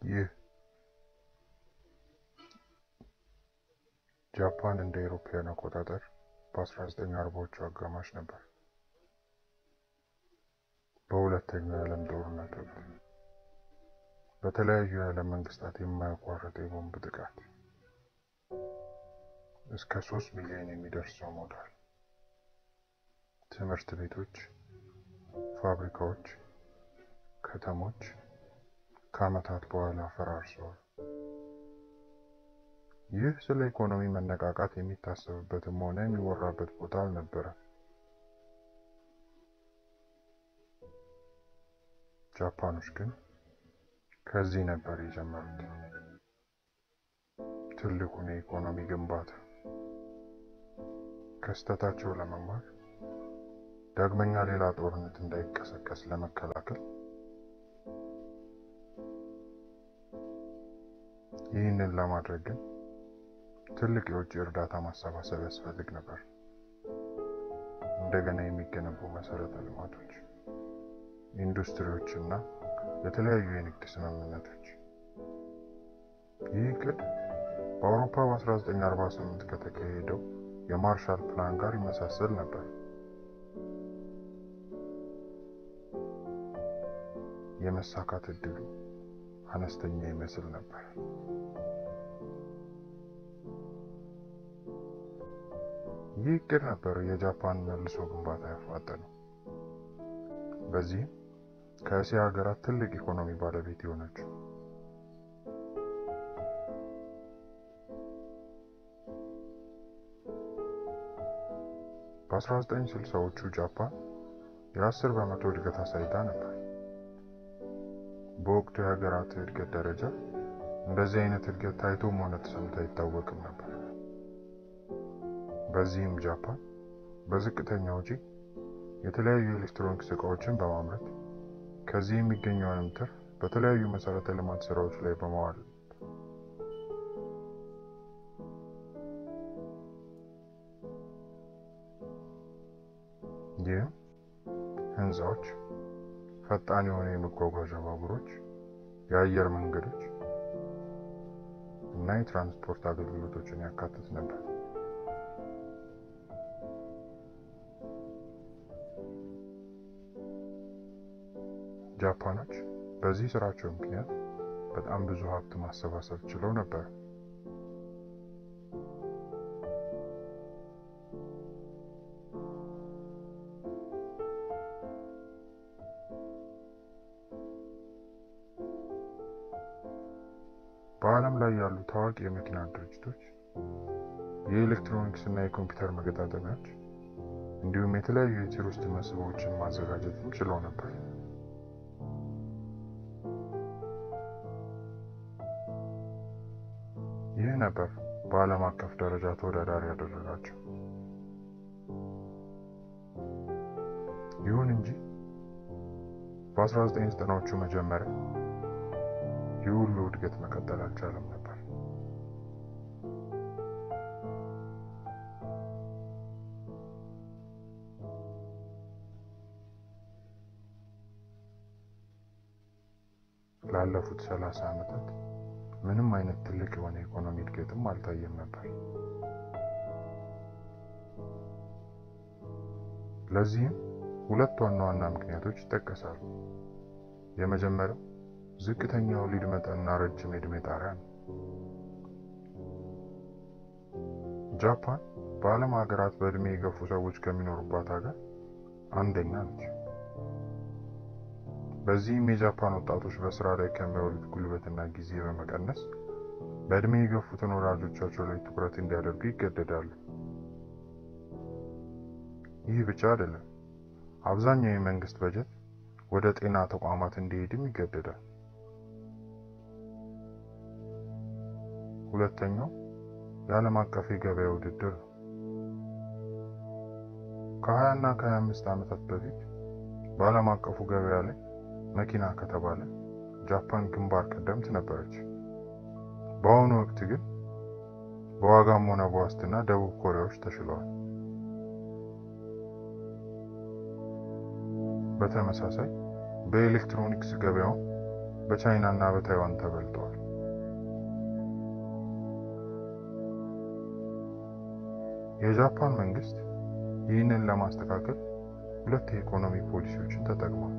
ይህ ጃፓን እንደ አውሮፓውያን አቆጣጠር በ1940ዎቹ አጋማሽ ነበር በሁለተኛው የዓለም ጦርነት ወቅት በተለያዩ የዓለም መንግስታት የማያቋርጥ የቦምብ ጥቃት እስከ ሶስት ሚሊዮን የሚደርስ ሰው ሞቷል። ትምህርት ቤቶች፣ ፋብሪካዎች፣ ከተሞች ከዓመታት በኋላ ፈራርሰዋል። ይህ ስለ ኢኮኖሚ መነቃቃት የሚታሰብበትም ሆነ የሚወራበት ቦታ አልነበረም። ጃፓኖች ግን ከዚህ ነበር የጀመሩት ትልቁን የኢኮኖሚ ግንባታ። ከስህተታቸው ለመማር ዳግመኛ ሌላ ጦርነት እንዳይቀሰቀስ ለመከላከል ይህንን ለማድረግ ግን ትልቅ የውጭ እርዳታ ማሰባሰብ ያስፈልግ ነበር። እንደገና የሚገነቡ መሰረተ ልማቶች፣ ኢንዱስትሪዎች እና የተለያዩ የንግድ ስምምነቶች። ይህ እቅድ በአውሮፓ በ1948 ከተካሄደው የማርሻል ፕላን ጋር ይመሳሰል ነበር። የመሳካት እድሉ አነስተኛ ይመስል ነበር። ይህ እቅድ ነበር የጃፓን መልሶ ግንባታ ያፋጠነው። በዚህም ከእስያ ሀገራት ትልቅ ኢኮኖሚ ባለቤት የሆነችው በ1960ዎቹ ጃፓን የ10 በመቶ እድገት አሳይታ ነበር። በወቅቱ የሀገራት እድገት ደረጃ እንደዚህ አይነት እድገት ታይቶም ሆነ ተሰምቶ አይታወቅም ነበር። በዚህም ጃፓን በዝቅተኛ ወጪ የተለያዩ ኤሌክትሮኒክስ እቃዎችን በማምረት ከዚህ የሚገኘውንም ትርፍ በተለያዩ መሰረተ ልማት ስራዎች ላይ በማዋል ይህም ህንፃዎች፣ ፈጣን የሆኑ የመጓጓዣ ባቡሮች፣ የአየር መንገዶች እና የትራንስፖርት አገልግሎቶችን ያካትት ነበር። ጃፓኖች በዚህ ስራቸው ምክንያት በጣም ብዙ ሀብት ማሰባሰብ ችለው ነበር። በዓለም ላይ ያሉ ታዋቂ የመኪና ድርጅቶች የኤሌክትሮኒክስ እና የኮምፒውተር መገጣጠሚያዎች እንዲሁም የተለያዩ የቲር ውስጥ መስህቦችን ማዘጋጀትም ችለው ነበር። ይህ ነበር በዓለም አቀፍ ደረጃ ተወዳዳሪ ያደረጋቸው። ይሁን እንጂ በ1990ዎቹ መጀመሪያ ይህ ሁሉ እድገት መቀጠል አልቻለም ነበር። ላለፉት ሰላሳ ዓመታት ምንም አይነት ትልቅ የሆነ የኢኮኖሚ እድገትም አልታየም ነበር። ለዚህም ሁለት ዋና ዋና ምክንያቶች ይጠቀሳሉ። የመጀመሪያው ዝቅተኛ የወሊድ መጠንና ረጅም የዕድሜ ጣሪያ ነው። ጃፓን በዓለም ሀገራት በዕድሜ የገፉ ሰዎች ከሚኖሩባት ሀገር አንደኛ ነች። በዚህም የጃፓን ወጣቶች በስራ ላይ ከሚያውሉት ጉልበትና ጊዜ በመቀነስ በዕድሜ የገፉትን ወላጆቻቸው ላይ ትኩረት እንዲያደርጉ ይገደዳሉ። ይህ ብቻ አይደለም፣ አብዛኛው የመንግስት በጀት ወደ ጤና ተቋማት እንዲሄድም ይገደዳል። ሁለተኛው የዓለም አቀፍ የገበያ ውድድር ነው። ከ20 እና ከ25 ዓመታት በፊት በዓለም አቀፉ ገበያ ላይ መኪና ከተባለ ጃፓን ግንባር ቀደምት ነበረች። በአሁኑ ወቅት ግን በዋጋም ሆነ በዋስትና ደቡብ ኮሪያዎች ተሽለዋል። በተመሳሳይ በኤሌክትሮኒክስ ገበያው በቻይና እና በታይዋን ተበልጠዋል። የጃፓን መንግስት ይህንን ለማስተካከል ሁለት የኢኮኖሚ ፖሊሲዎችን ተጠቅሟል።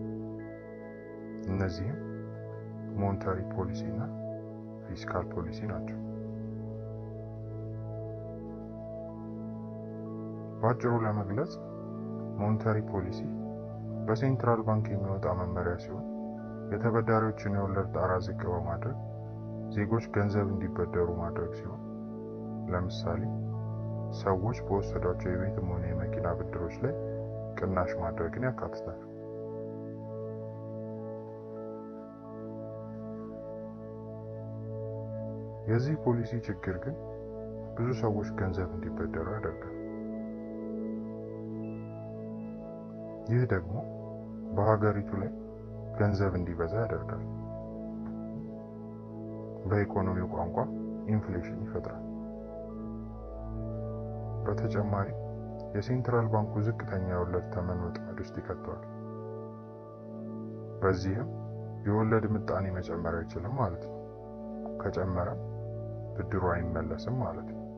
እነዚህም ሞኔታሪ ፖሊሲ እና ፊስካል ፖሊሲ ናቸው። በአጭሩ ለመግለጽ ሞኔታሪ ፖሊሲ በሴንትራል ባንክ የሚወጣ መመሪያ ሲሆን የተበዳሪዎችን የወለድ ጣራ ዝቅ በማድረግ ዜጎች ገንዘብ እንዲበደሩ ማድረግ ሲሆን ለምሳሌ ሰዎች በወሰዷቸው የቤትም ሆነ የመኪና ብድሮች ላይ ቅናሽ ማድረግን ያካትታል። የዚህ ፖሊሲ ችግር ግን ብዙ ሰዎች ገንዘብ እንዲበደሩ ያደርጋል። ይህ ደግሞ በሀገሪቱ ላይ ገንዘብ እንዲበዛ ያደርጋል። በኢኮኖሚው ቋንቋ ኢንፍሌሽን ይፈጥራል። በተጨማሪ የሴንትራል ባንኩ ዝቅተኛ የወለድ ተመን ወጥመድ ውስጥ ይከተዋል። በዚህም የወለድ ምጣኔ መጨመር አይችልም ማለት ነው። ከጨመረም ብድሩ አይመለስም ማለት ነው።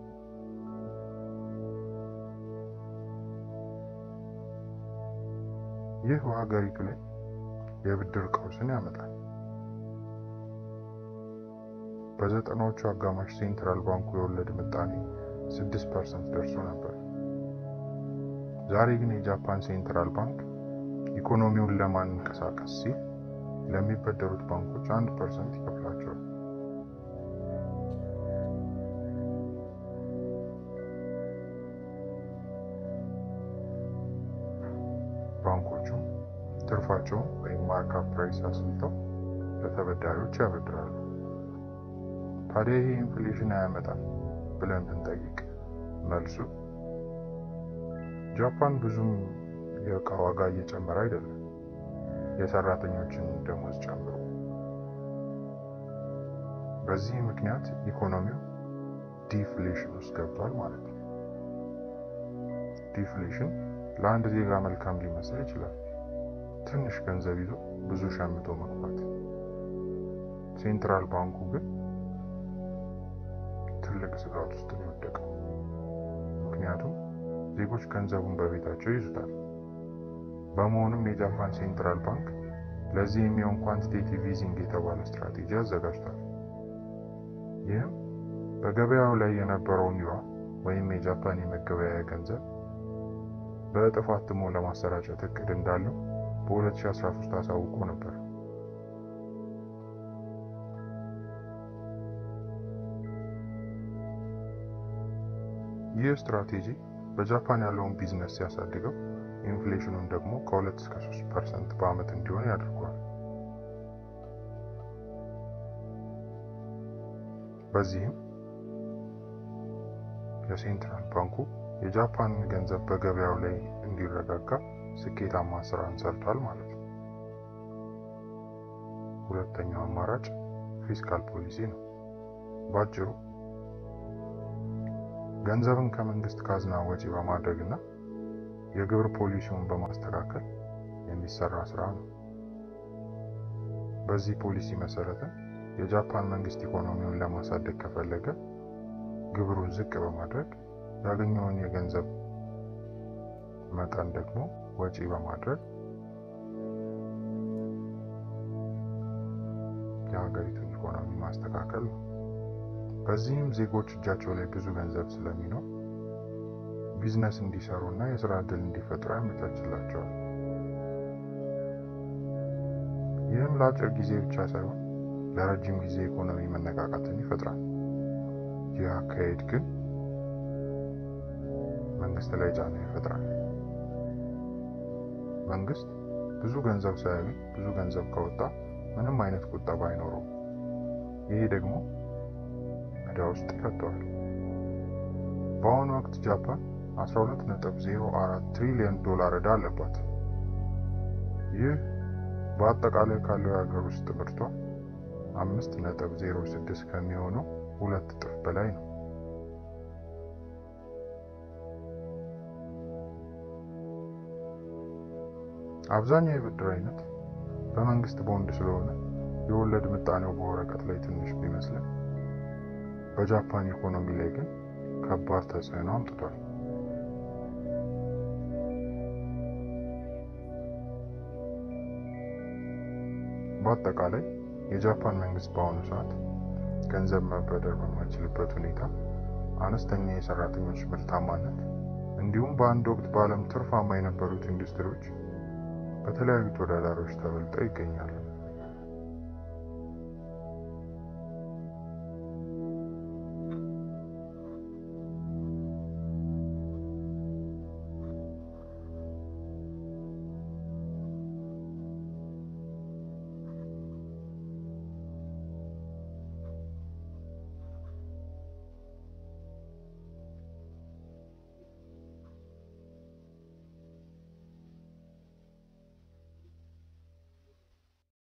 ይህ በሀገሪቱ ላይ የብድር ቀውስን ያመጣል። በዘጠናዎቹ አጋማሽ ሴንትራል ባንኩ የወለድ ምጣኔ 6% ደርሶ ነበር። ዛሬ ግን የጃፓን ሴንትራል ባንክ ኢኮኖሚውን ለማንቀሳቀስ ሲል ለሚበደሩት ባንኮች 1% ይከፍላቸዋል። ባንኮቹ ትርፋቸውን ወይም ማርካፕ ፕራይስ አስልተው ለተበዳሪዎች ያበድራሉ። ታዲያ ይሄ ኢንፍሌሽን አያመጣም ብለን ብንጠይቅ መልሱ ጃፓን ብዙም የእቃ ዋጋ እየጨመረ አይደለም፣ የሰራተኞችን ደሞዝ ጨምሮ። በዚህ ምክንያት ኢኮኖሚው ዲፍሌሽን ውስጥ ገብቷል ማለት ነው። ዲፍሌሽን ለአንድ ዜጋ መልካም ሊመስል ይችላል። ትንሽ ገንዘብ ይዞ ብዙ ሸምቶ መግባት። ሴንትራል ባንኩ ግን ትልቅ ስጋት ውስጥ ነው የወደቀው። ምክንያቱም ዜጎች ገንዘቡን በቤታቸው ይዙታል። በመሆኑም የጃፓን ሴንትራል ባንክ ለዚህ የሚሆን ኳንቲቴቲቭ ኢዚንግ የተባለ ስትራቴጂ አዘጋጅቷል። ይህም በገበያው ላይ የነበረውን ዩዋን ወይም የጃፓን የመገበያያ ገንዘብ በእጥፍ አትሞ ለማሰራጨት እቅድ እንዳለው በ2013 አሳውቆ ነበር። ይህ ስትራቴጂ በጃፓን ያለውን ቢዝነስ ሲያሳድገው ኢንፍሌሽኑን ደግሞ ከ2 እስከ 3 ፐርሰንት በዓመት እንዲሆን ያደርገዋል። በዚህም የሴንትራል ባንኩ የጃፓን ገንዘብ በገበያው ላይ እንዲረጋጋ ስኬታማ ስራን ሰርቷል ማለት ነው። ሁለተኛው አማራጭ ፊስካል ፖሊሲ ነው። ባጭሩ ገንዘብን ከመንግስት ካዝና ወጪ በማድረግ እና የግብር ፖሊሲውን በማስተካከል የሚሰራ ስራ ነው። በዚህ ፖሊሲ መሰረትም የጃፓን መንግስት ኢኮኖሚውን ለማሳደግ ከፈለገ ግብሩን ዝቅ በማድረግ ያገኘውን የገንዘብ መጠን ደግሞ ወጪ በማድረግ የሀገሪቱን ኢኮኖሚ ማስተካከል ነው። በዚህም ዜጎች እጃቸው ላይ ብዙ ገንዘብ ስለሚኖር ቢዝነስ እንዲሰሩ እና የስራ ዕድል እንዲፈጥሩ ያመቻችላቸዋል። ይህም ለአጭር ጊዜ ብቻ ሳይሆን ለረጅም ጊዜ ኢኮኖሚ መነቃቃትን ይፈጥራል። ይህ አካሄድ ግን መንግስት ላይ ጫና ይፈጥራል። መንግስት ብዙ ገንዘብ ሳያገኝ ብዙ ገንዘብ ከወጣ ምንም አይነት ቁጠባ አይኖረውም። ይሄ ደግሞ ዕዳ ውስጥ ይከተዋል። በአሁኑ ወቅት ጃፓን 12.04 ትሪሊዮን ዶላር ዕዳ አለባት። ይህ በአጠቃላይ ካለው የሀገር ውስጥ ምርቷ 5.06 ከሚሆነው ሁለት እጥፍ በላይ ነው። አብዛኛው የብድር አይነት በመንግስት ቦንድ ስለሆነ የወለድ ምጣኔው በወረቀት ላይ ትንሽ ቢመስልም በጃፓን ኢኮኖሚ ላይ ግን ከባድ ተጽዕኖ አምጥቷል። በአጠቃላይ የጃፓን መንግስት በአሁኑ ሰዓት ገንዘብ መበደር በማይችልበት ሁኔታ አነስተኛ የሰራተኞች ምርታማነት እንዲሁም በአንድ ወቅት በዓለም ትርፋማ የነበሩት ኢንዱስትሪዎች በተለያዩ ተወዳዳሪዎች ተበልጠው ይገኛሉ።